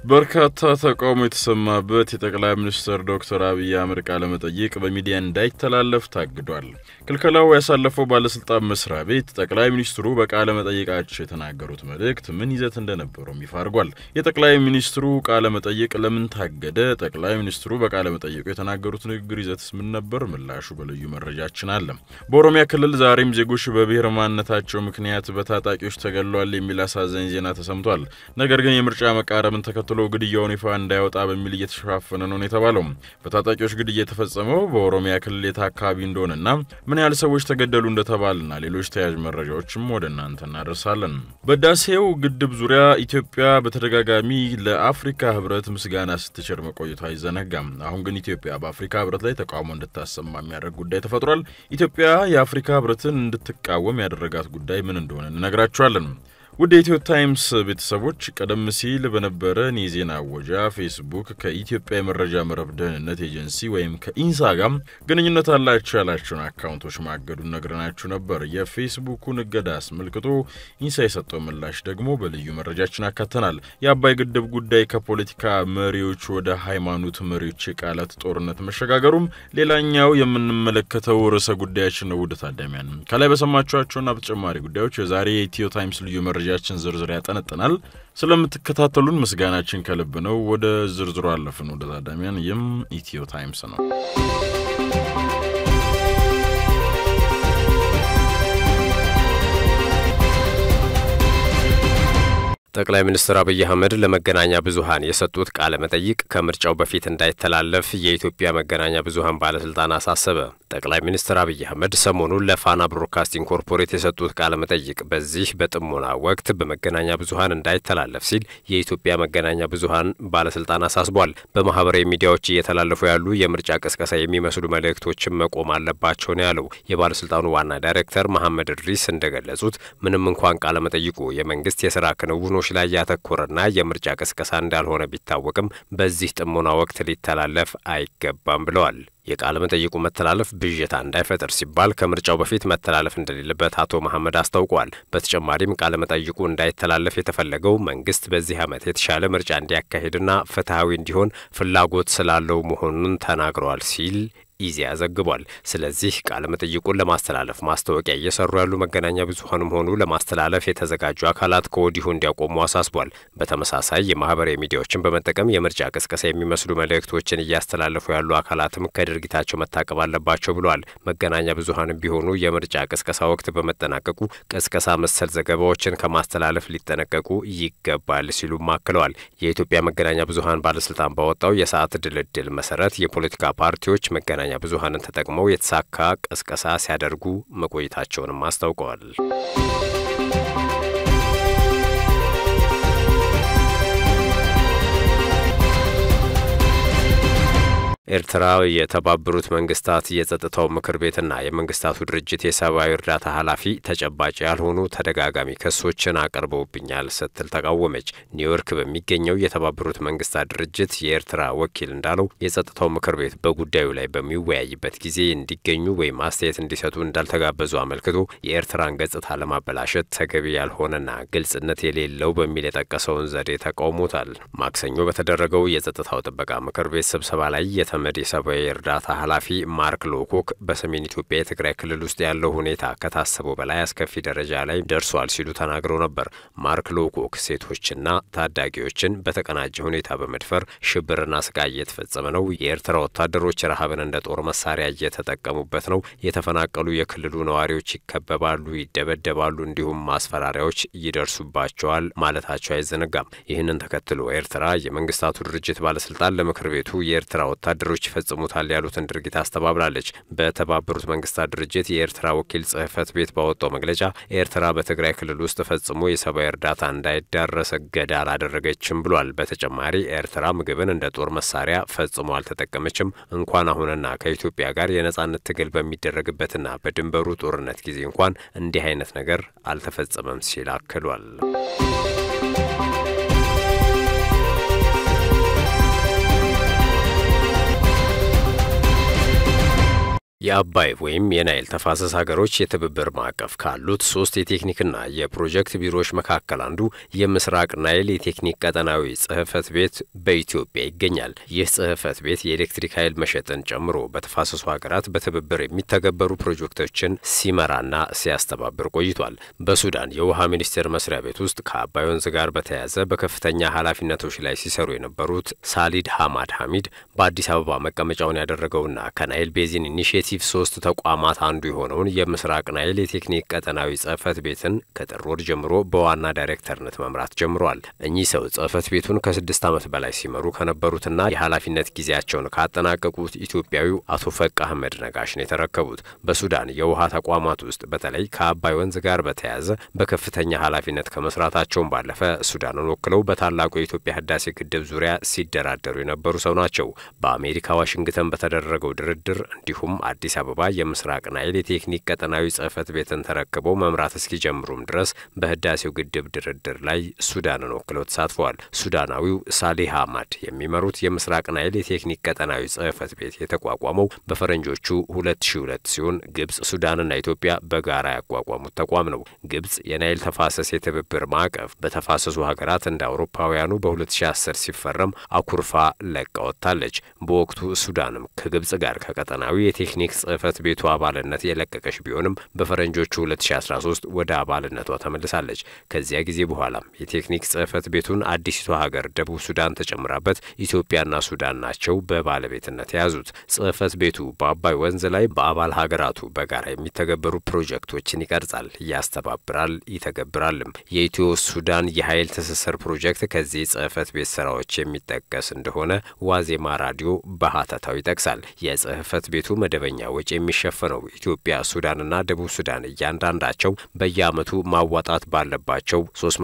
በርካታ ተቃውሞ የተሰማበት የጠቅላይ ሚኒስትር ዶክተር አብይ አህመድ ቃለ መጠይቅ በሚዲያ እንዳይተላለፍ ታግዷል። ክልከላው ያሳለፈው ባለስልጣን መስሪያ ቤት ጠቅላይ ሚኒስትሩ በቃለ መጠይቃቸው የተናገሩት መልእክት ምን ይዘት እንደነበረውም ይፋ አድርጓል። የጠቅላይ ሚኒስትሩ ቃለ መጠይቅ ለምን ታገደ? ጠቅላይ ሚኒስትሩ በቃለ መጠይቁ የተናገሩት ንግግር ይዘትስ ምን ነበር? ምላሹ በልዩ መረጃችን አለ። በኦሮሚያ ክልል ዛሬም ዜጎች በብሔር ማንነታቸው ምክንያት በታጣቂዎች ተገድለዋል የሚል አሳዛኝ ዜና ተሰምቷል። ነገር ግን የምርጫ መቃረብን ተከትሎ ግድያውን ይፋ እንዳይወጣ በሚል እየተሸፋፈነ ነው የተባለው። በታጣቂዎች ግድያ የተፈጸመው በኦሮሚያ ክልል የት አካባቢ እንደሆነና ምን ያህል ሰዎች ተገደሉ እንደተባልና ሌሎች ተያያዥ መረጃዎችም ወደ እናንተ እናደርሳለን። በህዳሴው ግድብ ዙሪያ ኢትዮጵያ በተደጋጋሚ ለአፍሪካ ህብረት ምስጋና ስትቸር መቆየቷ አይዘነጋም። አሁን ግን ኢትዮጵያ በአፍሪካ ህብረት ላይ ተቃውሞ እንድታሰማ የሚያደርግ ጉዳይ ተፈጥሯል። ኢትዮጵያ የአፍሪካ ህብረትን እንድትቃወም ያደረጋት ጉዳይ ምን እንደሆነ እንነግራችኋለን። ውድ የኢትዮ ታይምስ ቤተሰቦች ቀደም ሲል በነበረን የዜና አወጃ ፌስቡክ ከኢትዮጵያ የመረጃ መረብ ደህንነት ኤጀንሲ ወይም ከኢንሳ ጋር ግንኙነት አላቸው ያላቸውን አካውንቶች ማገዱን ነግረናችሁ ነበር። የፌስቡኩን እገዳ አስመልክቶ ኢንሳ የሰጠው ምላሽ ደግሞ በልዩ መረጃችን አካተናል። የአባይ ግድብ ጉዳይ ከፖለቲካ መሪዎች ወደ ሃይማኖት መሪዎች የቃላት ጦርነት መሸጋገሩም ሌላኛው የምንመለከተው ርዕሰ ጉዳያችን ነው። ውድ ታዳሚያን ከላይ በሰማችኋቸውና በተጨማሪ ጉዳዮች የዛሬ የኢትዮ ታይምስ ልዩ መረጃ መረጃችን ዝርዝር ያጠነጥናል። ስለምትከታተሉን ምስጋናችን ከልብ ነው። ወደ ዝርዝሩ አለፍን። ወደ ታዳሚያን ይህም ኢትዮ ታይምስ ነው። ጠቅላይ ሚኒስትር አብይ አህመድ ለመገናኛ ብዙኃን የሰጡት ቃለ መጠይቅ ከምርጫው በፊት እንዳይተላለፍ የኢትዮጵያ መገናኛ ብዙኃን ባለስልጣን አሳሰበ። ጠቅላይ ሚኒስትር አብይ አህመድ ሰሞኑን ለፋና ብሮድካስቲንግ ኮርፖሬት የሰጡት ቃለ መጠይቅ በዚህ በጥሞና ወቅት በመገናኛ ብዙኃን እንዳይተላለፍ ሲል የኢትዮጵያ መገናኛ ብዙኃን ባለስልጣን አሳስቧል። በማህበራዊ ሚዲያዎች እየተላለፉ ያሉ የምርጫ ቅስቀሳ የሚመስሉ መልእክቶችን መቆም አለባቸው ነው ያለው። የባለስልጣኑ ዋና ዳይሬክተር መሐመድ እድሪስ እንደገለጹት ምንም እንኳን ቃለ መጠይቁ የመንግስት የስራ ክንውኖች ላይ ያተኮረና የምርጫ ቅስቀሳ እንዳልሆነ ቢታወቅም በዚህ ጥሞና ወቅት ሊተላለፍ አይገባም ብለዋል። የቃለ መጠይቁ መተላለፍ ብዥታ እንዳይፈጥር ሲባል ከምርጫው በፊት መተላለፍ እንደሌለበት አቶ መሐመድ አስታውቋል። በተጨማሪም ቃለ መጠይቁ እንዳይተላለፍ የተፈለገው መንግስት በዚህ ዓመት የተሻለ ምርጫ እንዲያካሂድና ፍትሐዊ እንዲሆን ፍላጎት ስላለው መሆኑን ተናግረዋል ሲል ኢዜአ ዘግቧል። ስለዚህ ቃለ መጠይቁን ለማስተላለፍ ማስታወቂያ እየሰሩ ያሉ መገናኛ ብዙኃንም ሆኑ ለማስተላለፍ የተዘጋጁ አካላት ከወዲሁ እንዲያቆሙ አሳስቧል። በተመሳሳይ የማህበራዊ ሚዲያዎችን በመጠቀም የምርጫ ቅስቀሳ የሚመስሉ መልእክቶችን እያስተላለፉ ያሉ አካላትም ከድርጊታቸው መታቀብ አለባቸው ብለዋል። መገናኛ ብዙኃንም ቢሆኑ የምርጫ ቅስቀሳ ወቅት በመጠናቀቁ ቅስቀሳ መሰል ዘገባዎችን ከማስተላለፍ ሊጠነቀቁ ይገባል ሲሉም አክለዋል። የኢትዮጵያ መገናኛ ብዙኃን ባለስልጣን ባወጣው የሰዓት ድልድል መሰረት የፖለቲካ ፓርቲዎች መገናኛ መገናኛ ብዙኃንን ተጠቅመው የተሳካ ቅስቀሳ ሲያደርጉ መቆየታቸውንም አስታውቀዋል። ኤርትራ የተባበሩት መንግስታት የጸጥታው ምክር ቤትና የመንግስታቱ ድርጅት የሰብአዊ እርዳታ ኃላፊ ተጨባጭ ያልሆኑ ተደጋጋሚ ክሶችን አቅርበውብኛል ስትል ተቃወመች። ኒውዮርክ በሚገኘው የተባበሩት መንግስታት ድርጅት የኤርትራ ወኪል እንዳለው የጸጥታው ምክር ቤት በጉዳዩ ላይ በሚወያይበት ጊዜ እንዲገኙ ወይም አስተያየት እንዲሰጡ እንዳልተጋበዙ አመልክቶ የኤርትራን ገጽታ ለማበላሸት ተገቢ ያልሆነና ግልጽነት የሌለው በሚል የጠቀሰውን ዘዴ ተቃውሞታል። ማክሰኞ በተደረገው የጸጥታው ጥበቃ ምክር ቤት ስብሰባ ላይ ተመድ የሰብአዊ እርዳታ ኃላፊ ማርክ ሎኮክ በሰሜን ኢትዮጵያ የትግራይ ክልል ውስጥ ያለው ሁኔታ ከታሰበው በላይ አስከፊ ደረጃ ላይ ደርሷል ሲሉ ተናግረው ነበር። ማርክ ሎኮክ ሴቶችና ታዳጊዎችን በተቀናጀ ሁኔታ በመድፈር ሽብርና ስቃይ እየተፈጸመ ነው፣ የኤርትራ ወታደሮች ረሃብን እንደ ጦር መሳሪያ እየተጠቀሙበት ነው፣ የተፈናቀሉ የክልሉ ነዋሪዎች ይከበባሉ፣ ይደበደባሉ፣ እንዲሁም ማስፈራሪያዎች ይደርሱባቸዋል ማለታቸው አይዘነጋም። ይህንን ተከትሎ ኤርትራ የመንግስታቱ ድርጅት ባለስልጣን ለምክር ቤቱ የኤርትራ ወታደሮች ወታደሮች ይፈጽሙታል ያሉትን ድርጊት አስተባብላለች። በተባበሩት መንግስታት ድርጅት የኤርትራ ወኪል ጽህፈት ቤት ባወጣው መግለጫ ኤርትራ በትግራይ ክልል ውስጥ ፈጽሞ የሰብአዊ እርዳታ እንዳይዳረስ እገዳ አላደረገችም ብሏል። በተጨማሪ ኤርትራ ምግብን እንደ ጦር መሳሪያ ፈጽሞ አልተጠቀመችም። እንኳን አሁንና ከኢትዮጵያ ጋር የነጻነት ትግል በሚደረግበትና በድንበሩ ጦርነት ጊዜ እንኳን እንዲህ አይነት ነገር አልተፈጸመም ሲል አክሏል። የአባይ ወይም የናይል ተፋሰስ ሀገሮች የትብብር ማዕቀፍ ካሉት ሶስት የቴክኒክና የፕሮጀክት ቢሮዎች መካከል አንዱ የምስራቅ ናይል የቴክኒክ ቀጠናዊ ጽሕፈት ቤት በኢትዮጵያ ይገኛል። ይህ ጽሕፈት ቤት የኤሌክትሪክ ኃይል መሸጥን ጨምሮ በተፋሰሱ ሀገራት በትብብር የሚተገበሩ ፕሮጀክቶችን ሲመራና ሲያስተባብር ቆይቷል። በሱዳን የውሃ ሚኒስቴር መስሪያ ቤት ውስጥ ከአባይ ወንዝ ጋር በተያያዘ በከፍተኛ ኃላፊነቶች ላይ ሲሰሩ የነበሩት ሳሊድ ሐማድ ሐሚድ በአዲስ አበባ መቀመጫውን ያደረገውና ከናይል ቤዚን ኢኒሽቲቭ ሶስት ተቋማት አንዱ የሆነውን የምስራቅ ናይል የቴክኒክ ቀጠናዊ ጽሕፈት ቤትን ከጥር ወር ጀምሮ በዋና ዳይሬክተርነት መምራት ጀምረዋል። እኚህ ሰው ጽሕፈት ቤቱን ከስድስት ዓመት በላይ ሲመሩ ከነበሩትና የኃላፊነት ጊዜያቸውን ካጠናቀቁት ኢትዮጵያዊው አቶ ፈቅ አህመድ ነጋሽ ነው የተረከቡት። በሱዳን የውሃ ተቋማት ውስጥ በተለይ ከአባይ ወንዝ ጋር በተያያዘ በከፍተኛ ኃላፊነት ከመስራታቸውን ባለፈ ሱዳንን ወክለው በታላቁ የኢትዮጵያ ህዳሴ ግድብ ዙሪያ ሲደራደሩ የነበሩ ሰው ናቸው። በአሜሪካ ዋሽንግተን በተደረገው ድርድር እንዲሁም አዲስ አበባ የምስራቅ ናይል የቴክኒክ ቀጠናዊ ጽሕፈት ቤትን ተረክበው መምራት እስኪጀምሩም ድረስ በህዳሴው ግድብ ድርድር ላይ ሱዳንን ወክለው ተሳትፈዋል። ሱዳናዊው ሳሊህ አህማድ የሚመሩት የምስራቅ ናይል የቴክኒክ ቀጠናዊ ጽሕፈት ቤት የተቋቋመው በፈረንጆቹ 2002 ሲሆን ግብጽ፣ ሱዳንና ኢትዮጵያ በጋራ ያቋቋሙት ተቋም ነው። ግብጽ የናይል ተፋሰስ የትብብር ማዕቀፍ በተፋሰሱ ሀገራት እንደ አውሮፓውያኑ በ2010 ሲፈረም አኩርፋ ለቃ ወጥታለች። በወቅቱ ሱዳንም ከግብጽ ጋር ከቀጠናዊ የቴክኒክ ጽሕፈት ቤቱ አባልነት የለቀቀች ቢሆንም በፈረንጆቹ 2013 ወደ አባልነቷ ተመልሳለች። ከዚያ ጊዜ በኋላም የቴክኒክ ጽሕፈት ቤቱን አዲሲቷ ሀገር ደቡብ ሱዳን ተጨምራበት ኢትዮጵያና ሱዳን ናቸው በባለቤትነት የያዙት። ጽሕፈት ቤቱ በአባይ ወንዝ ላይ በአባል ሀገራቱ በጋራ የሚተገበሩ ፕሮጀክቶችን ይቀርጻል፣ ያስተባብራል፣ ይተገብራልም። የኢትዮ ሱዳን የኃይል ትስስር ፕሮጀክት ከዚህ ጽሕፈት ቤት ስራዎች የሚጠቀስ እንደሆነ ዋዜማ ራዲዮ በሀተታው ይጠቅሳል። የጽሕፈት ቤቱ መደበኛ ወጪ የሚሸፈነው ኢትዮጵያ፣ ሱዳንና ደቡብ ሱዳን እያንዳንዳቸው በየዓመቱ ማዋጣት ባለባቸው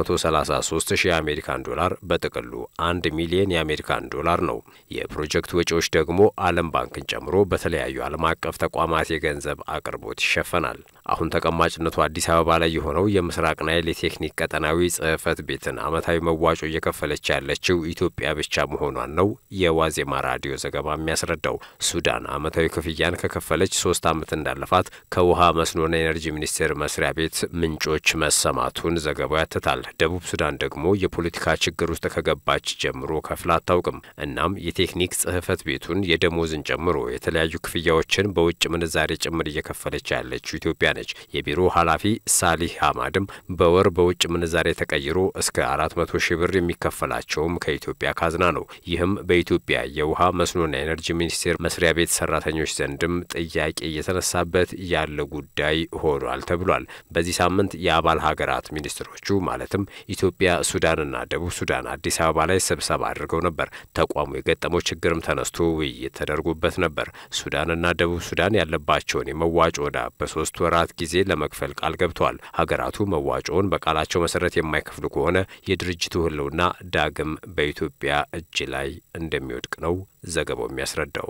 333 ሺህ የአሜሪካን ዶላር በጥቅሉ አንድ ሚሊዮን የአሜሪካን ዶላር ነው። የፕሮጀክት ወጪዎች ደግሞ ዓለም ባንክን ጨምሮ በተለያዩ ዓለም አቀፍ ተቋማት የገንዘብ አቅርቦት ይሸፈናል። አሁን ተቀማጭነቱ አዲስ አበባ ላይ የሆነው የምስራቅ ናይል የቴክኒክ ቀጠናዊ ጽሕፈት ቤትን ዓመታዊ መዋጮ እየከፈለች ያለችው ኢትዮጵያ ብቻ መሆኗን ነው የዋዜማ ራዲዮ ዘገባ የሚያስረዳው። ሱዳን ዓመታዊ ክፍያን ከከፈለች ሶስት ዓመት እንዳለፋት ከውሃ መስኖና ኤነርጂ ሚኒስቴር መስሪያ ቤት ምንጮች መሰማቱን ዘገባው ያትታል። ደቡብ ሱዳን ደግሞ የፖለቲካ ችግር ውስጥ ከገባች ጀምሮ ከፍላ አታውቅም። እናም የቴክኒክ ጽሕፈት ቤቱን የደሞዝን ጨምሮ የተለያዩ ክፍያዎችን በውጭ ምንዛሬ ጭምር እየከፈለች ያለችው ኢትዮጵያ ነች። የቢሮ ኃላፊ ሳሊህ አማድም በወር በውጭ ምንዛሬ ተቀይሮ እስከ አራት መቶ ሺህ ብር የሚከፈላቸውም ከኢትዮጵያ ካዝና ነው። ይህም በኢትዮጵያ የውሃ መስኖና ኤነርጂ ሚኒስቴር መስሪያ ቤት ሰራተኞች ዘንድም ጥያቄ እየተነሳበት ያለ ጉዳይ ሆኗል ተብሏል። በዚህ ሳምንት የአባል ሀገራት ሚኒስትሮቹ ማለትም ኢትዮጵያ፣ ሱዳንና ደቡብ ሱዳን አዲስ አበባ ላይ ስብሰባ አድርገው ነበር። ተቋሙ የገጠመው ችግርም ተነስቶ ውይይት ተደርጎበት ነበር። ሱዳንና ደቡብ ሱዳን ያለባቸውን የመዋጮ ዕዳ በሶስት ወራት ጊዜ ለመክፈል ቃል ገብተዋል። ሀገራቱ መዋጮውን በቃላቸው መሰረት የማይከፍሉ ከሆነ የድርጅቱ ሕልውና ዳግም በኢትዮጵያ እጅ ላይ እንደሚወድቅ ነው ዘገባው የሚያስረዳው።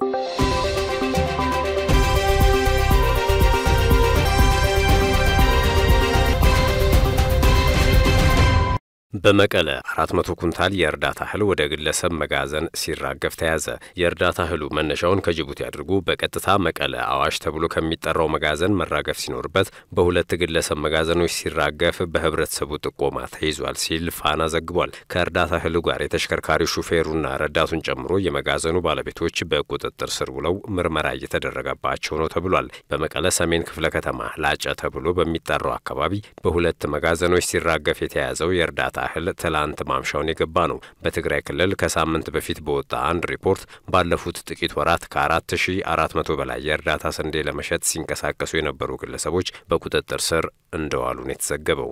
በመቀለ 400 ኩንታል የእርዳታ እህል ወደ ግለሰብ መጋዘን ሲራገፍ ተያዘ። የእርዳታ እህሉ መነሻውን ከጅቡቲ አድርጎ በቀጥታ መቀለ አዋሽ ተብሎ ከሚጠራው መጋዘን መራገፍ ሲኖርበት በሁለት ግለሰብ መጋዘኖች ሲራገፍ በህብረተሰቡ ጥቆማ ተይዟል ሲል ፋና ዘግቧል። ከእርዳታ እህሉ ጋር የተሽከርካሪ ሹፌሩና ረዳቱን ጨምሮ የመጋዘኑ ባለቤቶች በቁጥጥር ስር ውለው ምርመራ እየተደረገባቸው ነው ተብሏል። በመቀለ ሰሜን ክፍለ ከተማ ላጨ ተብሎ በሚጠራው አካባቢ በሁለት መጋዘኖች ሲራገፍ የተያዘው የእርዳታ እህል ትላንት ማምሻውን የገባ ነው። በትግራይ ክልል ከሳምንት በፊት በወጣ አንድ ሪፖርት ባለፉት ጥቂት ወራት ከአራት ሺ አራት መቶ በላይ የእርዳታ ስንዴ ለመሸጥ ሲንቀሳቀሱ የነበሩ ግለሰቦች በቁጥጥር ስር እንደዋሉ ነው የተዘገበው።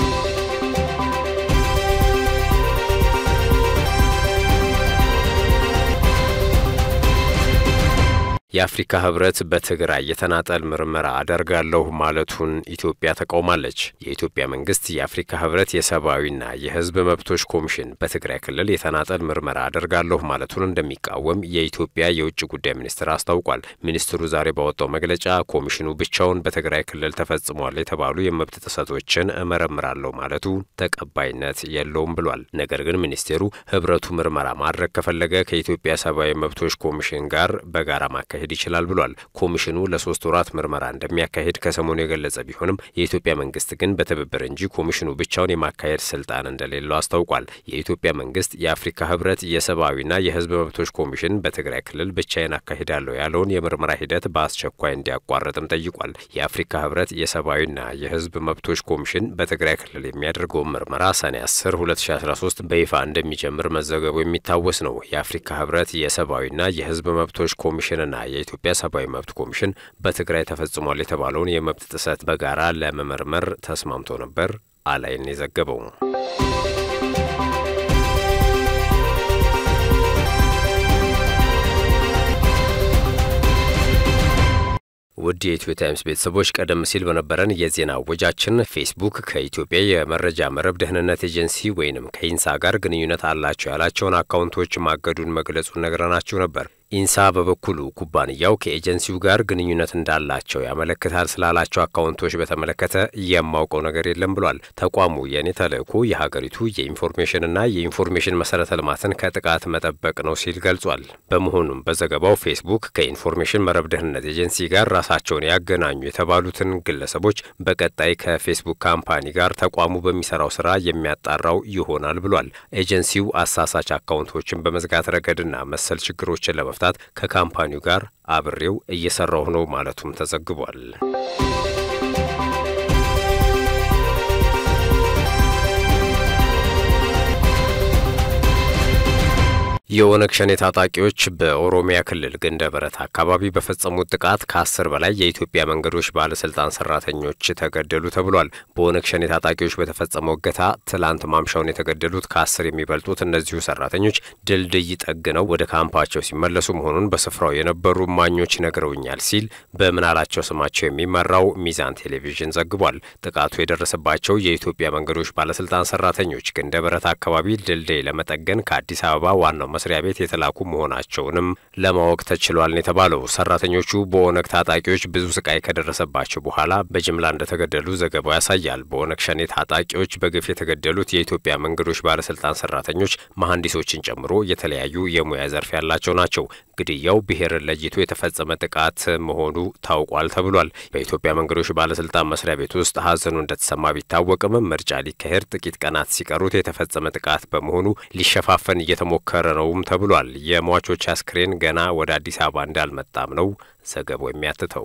የአፍሪካ ህብረት በትግራይ የተናጠል ምርመራ አደርጋለሁ ማለቱን ኢትዮጵያ ተቃውማለች። የኢትዮጵያ መንግስት የአፍሪካ ህብረት የሰብአዊና የህዝብ መብቶች ኮሚሽን በትግራይ ክልል የተናጠል ምርመራ አደርጋለሁ ማለቱን እንደሚቃወም የኢትዮጵያ የውጭ ጉዳይ ሚኒስትር አስታውቋል። ሚኒስትሩ ዛሬ ባወጣው መግለጫ ኮሚሽኑ ብቻውን በትግራይ ክልል ተፈጽሟል የተባሉ የመብት ጥሰቶችን እመረምራለሁ ማለቱ ተቀባይነት የለውም ብሏል። ነገር ግን ሚኒስቴሩ ህብረቱ ምርመራ ማድረግ ከፈለገ ከኢትዮጵያ ሰብአዊ መብቶች ኮሚሽን ጋር በጋራ ማካሄድ ሊያካሂድ ይችላል ብሏል። ኮሚሽኑ ለሶስት ወራት ምርመራ እንደሚያካሂድ ከሰሞኑ የገለጸ ቢሆንም የኢትዮጵያ መንግስት ግን በትብብር እንጂ ኮሚሽኑ ብቻውን የማካሄድ ስልጣን እንደሌለው አስታውቋል። የኢትዮጵያ መንግስት የአፍሪካ ህብረት የሰብአዊና የህዝብ መብቶች ኮሚሽን በትግራይ ክልል ብቻዬን አካሂዳለሁ ያለውን የምርመራ ሂደት በአስቸኳይ እንዲያቋርጥም ጠይቋል። የአፍሪካ ህብረት የሰብአዊና የህዝብ መብቶች ኮሚሽን በትግራይ ክልል የሚያደርገውን ምርመራ ሰኔ 10 2013 በይፋ እንደሚጀምር መዘገቡ የሚታወስ ነው። የአፍሪካ ህብረት የሰብአዊና የህዝብ መብቶች ኮሚሽንና የኢትዮጵያ ሰብአዊ መብት ኮሚሽን በትግራይ ተፈጽሟል የተባለውን የመብት ጥሰት በጋራ ለመመርመር ተስማምቶ ነበር። አላይን የዘገበው ውድ የኢትዮ ታይምስ ቤተሰቦች ቀደም ሲል በነበረን የዜና ወጃችን ፌስቡክ ከኢትዮጵያ የመረጃ መረብ ደህንነት ኤጀንሲ ወይንም ከኢንሳ ጋር ግንኙነት አላቸው ያላቸውን አካውንቶች ማገዱን መግለጹን ነግረናችሁ ነበር። ኢንሳ በበኩሉ ኩባንያው ከኤጀንሲው ጋር ግንኙነት እንዳላቸው ያመለክታል ስላላቸው አካውንቶች በተመለከተ የማውቀው ነገር የለም ብሏል። ተቋሙ የእኔ ተልዕኮ የሀገሪቱ የኢንፎርሜሽንና የኢንፎርሜሽን መሰረተ ልማትን ከጥቃት መጠበቅ ነው ሲል ገልጿል። በመሆኑም በዘገባው ፌስቡክ ከኢንፎርሜሽን መረብ ደህንነት ኤጀንሲ ጋር ራሳቸውን ያገናኙ የተባሉትን ግለሰቦች በቀጣይ ከፌስቡክ ካምፓኒ ጋር ተቋሙ በሚሰራው ስራ የሚያጣራው ይሆናል ብሏል። ኤጀንሲው አሳሳች አካውንቶችን በመዝጋት ረገድና መሰል ችግሮችን ለመፍታት ከካምፓኒው ጋር አብሬው እየሰራሁ ነው ማለቱም ተዘግቧል። የኦነግ ሸኔ ታጣቂዎች በኦሮሚያ ክልል ግንደ በረት አካባቢ በፈጸሙት ጥቃት ከአስር በላይ የኢትዮጵያ መንገዶች ባለስልጣን ሰራተኞች ተገደሉ ተብሏል። በኦነግ ሸኔ ታጣቂዎች በተፈጸመው እገታ ትላንት ማምሻውን የተገደሉት ከአስር የሚበልጡት እነዚሁ ሰራተኞች ድልድይ ጠግነው ወደ ካምፓቸው ሲመለሱ መሆኑን በስፍራው የነበሩ እማኞች ነግረውኛል ሲል በምናላቸው ስማቸው የሚመራው ሚዛን ቴሌቪዥን ዘግቧል። ጥቃቱ የደረሰባቸው የኢትዮጵያ መንገዶች ባለስልጣን ሰራተኞች ግንደ በረት አካባቢ ድልድይ ለመጠገን ከአዲስ አበባ ዋናው መስሪያ ቤት የተላኩ መሆናቸውንም ለማወቅ ተችሏል ነው የተባለው። ሰራተኞቹ በኦነግ ታጣቂዎች ብዙ ስቃይ ከደረሰባቸው በኋላ በጅምላ እንደተገደሉ ዘገባው ያሳያል። በኦነግ ሸኔ ታጣቂዎች በግፍ የተገደሉት የኢትዮጵያ መንገዶች ባለስልጣን ሰራተኞች መሐንዲሶችን ጨምሮ የተለያዩ የሙያ ዘርፍ ያላቸው ናቸው። ግድያው ብሔርን ለይቶ የተፈጸመ ጥቃት መሆኑ ታውቋል ተብሏል። በኢትዮጵያ መንገዶች ባለስልጣን መስሪያ ቤት ውስጥ ሀዘኑ እንደተሰማ ቢታወቅም ምርጫ ሊካሄድ ጥቂት ቀናት ሲቀሩት የተፈጸመ ጥቃት በመሆኑ ሊሸፋፈን እየተሞከረ ነው ነውም ተብሏል። የሟቾች አስክሬን ገና ወደ አዲስ አበባ እንዳልመጣም ነው ዘገባው የሚያትተው።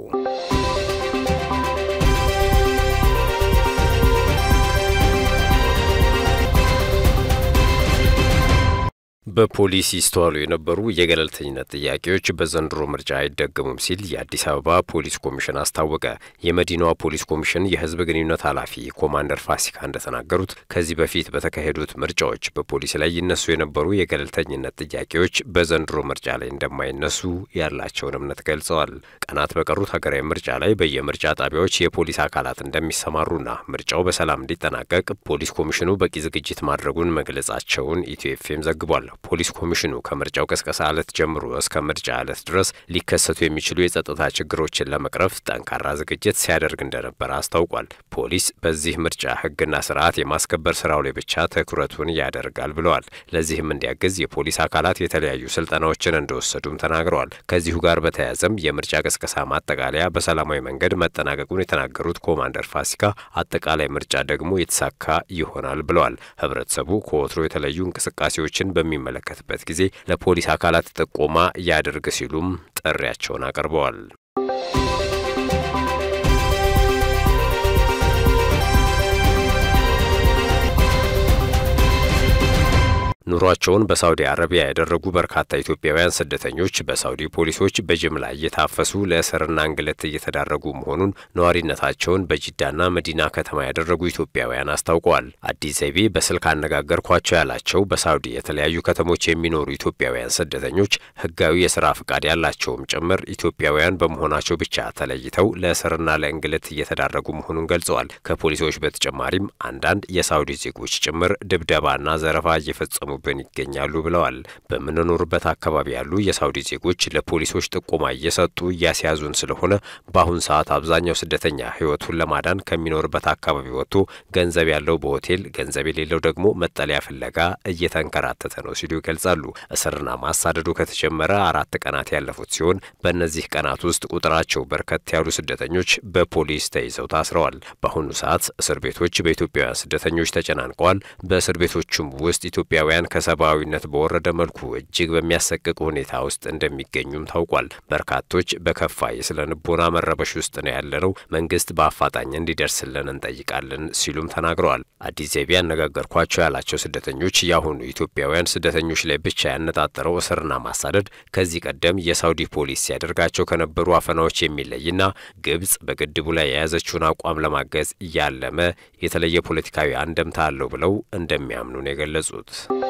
በፖሊስ ይስተዋሉ የነበሩ የገለልተኝነት ጥያቄዎች በዘንድሮ ምርጫ አይደገሙም ሲል የአዲስ አበባ ፖሊስ ኮሚሽን አስታወቀ። የመዲናዋ ፖሊስ ኮሚሽን የሕዝብ ግንኙነት ኃላፊ ኮማንደር ፋሲካ እንደተናገሩት ከዚህ በፊት በተካሄዱት ምርጫዎች በፖሊስ ላይ ይነሱ የነበሩ የገለልተኝነት ጥያቄዎች በዘንድሮ ምርጫ ላይ እንደማይነሱ ያላቸውን እምነት ገልጸዋል። ቀናት በቀሩት ሀገራዊ ምርጫ ላይ በየምርጫ ጣቢያዎች የፖሊስ አካላት እንደሚሰማሩና ምርጫው በሰላም እንዲጠናቀቅ ፖሊስ ኮሚሽኑ በቂ ዝግጅት ማድረጉን መግለጻቸውን ኢትዮ ኤፍኤም ዘግቧል። ፖሊስ ኮሚሽኑ ከምርጫው ቅስቀሳ ዕለት ጀምሮ እስከ ምርጫ ዕለት ድረስ ሊከሰቱ የሚችሉ የጸጥታ ችግሮችን ለመቅረፍ ጠንካራ ዝግጅት ሲያደርግ እንደነበረ አስታውቋል። ፖሊስ በዚህ ምርጫ ሕግና ስርዓት የማስከበር ስራው ላይ ብቻ ትኩረቱን ያደርጋል ብለዋል። ለዚህም እንዲያግዝ የፖሊስ አካላት የተለያዩ ስልጠናዎችን እንደወሰዱም ተናግረዋል። ከዚሁ ጋር በተያያዘም የምርጫ ቅስቀሳ ማጠቃለያ በሰላማዊ መንገድ መጠናቀቁን የተናገሩት ኮማንደር ፋሲካ አጠቃላይ ምርጫ ደግሞ የተሳካ ይሆናል ብለዋል። ህብረተሰቡ ከወትሮ የተለዩ እንቅስቃሴዎችን በሚ መለከትበት ጊዜ ለፖሊስ አካላት ጥቆማ ያድርግ ሲሉም ጥሪያቸውን አቅርበዋል። ኑሯቸውን በሳውዲ አረቢያ ያደረጉ በርካታ ኢትዮጵያውያን ስደተኞች በሳውዲ ፖሊሶች በጅምላ እየታፈሱ ለእስርና እንግልት እየተዳረጉ መሆኑን ነዋሪነታቸውን በጂዳና መዲና ከተማ ያደረጉ ኢትዮጵያውያን አስታውቀዋል። አዲስ ዘይቤ በስልክ አነጋገርኳቸው ያላቸው በሳውዲ የተለያዩ ከተሞች የሚኖሩ ኢትዮጵያውያን ስደተኞች ህጋዊ የስራ ፍቃድ ያላቸውም ጭምር ኢትዮጵያውያን በመሆናቸው ብቻ ተለይተው ለእስርና ለእንግልት እየተዳረጉ መሆኑን ገልጸዋል። ከፖሊሶች በተጨማሪም አንዳንድ የሳውዲ ዜጎች ጭምር ድብደባና ዘረፋ እየፈጸሙ እየደረሱብን ይገኛሉ ብለዋል። በምንኖርበት አካባቢ ያሉ የሳውዲ ዜጎች ለፖሊሶች ጥቆማ እየሰጡ እያስያዙን ስለሆነ በአሁን ሰዓት አብዛኛው ስደተኛ ሕይወቱን ለማዳን ከሚኖርበት አካባቢ ወጥቶ ገንዘብ ያለው በሆቴል ገንዘብ የሌለው ደግሞ መጠለያ ፍለጋ እየተንከራተተ ነው ሲሉ ይገልጻሉ። እስርና ማሳደዱ ከተጀመረ አራት ቀናት ያለፉት ሲሆን በእነዚህ ቀናት ውስጥ ቁጥራቸው በርከት ያሉ ስደተኞች በፖሊስ ተይዘው ታስረዋል። በአሁኑ ሰዓት እስር ቤቶች በኢትዮጵያውያን ስደተኞች ተጨናንቀዋል። በእስር ቤቶቹም ውስጥ ኢትዮጵያውያን ከሰብአዊነት በወረደ መልኩ እጅግ በሚያሰቅቅ ሁኔታ ውስጥ እንደሚገኙም ታውቋል። በርካቶች በከፋ የስነ ልቦና መረበሽ ውስጥ ነው ያለነው፣ መንግስት በአፋጣኝ እንዲደርስልን እንጠይቃለን ሲሉም ተናግረዋል። አዲስ ዜቢ ያነጋገርኳቸው ያላቸው ስደተኞች የአሁኑ ኢትዮጵያውያን ስደተኞች ላይ ብቻ ያነጣጠረው እስርና ማሳደድ ከዚህ ቀደም የሳውዲ ፖሊስ ሲያደርጋቸው ከነበሩ አፈናዎች የሚለይና ግብጽ በግድቡ ላይ የያዘችውን አቋም ለማገዝ ያለመ የተለየ ፖለቲካዊ አንደምታ አለው ብለው እንደሚያምኑ ነው የገለጹት።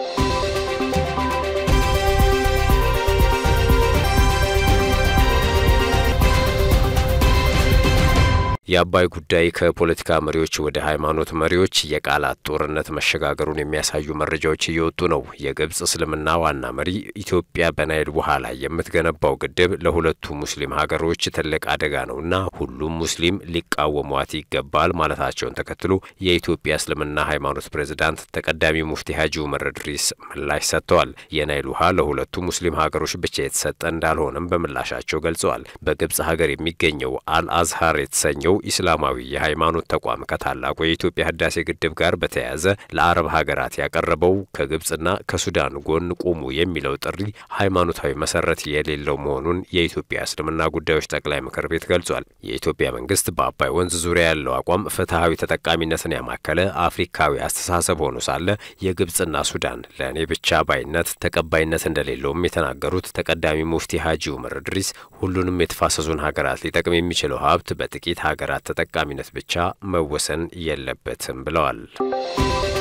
የአባይ ጉዳይ ከፖለቲካ መሪዎች ወደ ሃይማኖት መሪዎች የቃላት ጦርነት መሸጋገሩን የሚያሳዩ መረጃዎች እየወጡ ነው። የግብጽ እስልምና ዋና መሪ ኢትዮጵያ በናይል ውሃ ላይ የምትገነባው ግድብ ለሁለቱ ሙስሊም ሀገሮች ትልቅ አደጋ ነውና ሁሉም ሙስሊም ሊቃወሟት ይገባል ማለታቸውን ተከትሎ የኢትዮጵያ እስልምና ሃይማኖት ፕሬዝዳንት ተቀዳሚ ሙፍቲ ሀጂ ኡመር እድሪስ ምላሽ ሰጥተዋል። የናይል ውሃ ለሁለቱ ሙስሊም ሀገሮች ብቻ የተሰጠ እንዳልሆነም በምላሻቸው ገልጸዋል። በግብጽ ሀገር የሚገኘው አልአዝሀር የተሰኘው ኢስላማዊ የሃይማኖት ተቋም ከታላቁ የኢትዮጵያ ህዳሴ ግድብ ጋር በተያያዘ ለአረብ ሀገራት ያቀረበው ከግብጽና ከሱዳን ጎን ቁሙ የሚለው ጥሪ ሃይማኖታዊ መሰረት የሌለው መሆኑን የኢትዮጵያ እስልምና ጉዳዮች ጠቅላይ ምክር ቤት ገልጿል። የኢትዮጵያ መንግስት በአባይ ወንዝ ዙሪያ ያለው አቋም ፍትሐዊ ተጠቃሚነትን ያማከለ አፍሪካዊ አስተሳሰብ ሆኖ ሳለ የግብጽና ሱዳን ለእኔ ብቻ ባይነት ተቀባይነት እንደሌለውም የተናገሩት ተቀዳሚ ሙፍቲ ሀጂ ኡመር እድሪስ ሁሉንም የተፋሰሱን ሀገራት ሊጠቅም የሚችለው ሀብት በጥቂት ሀገራት ተጠቃሚነት ብቻ መወሰን የለበትም ብለዋል።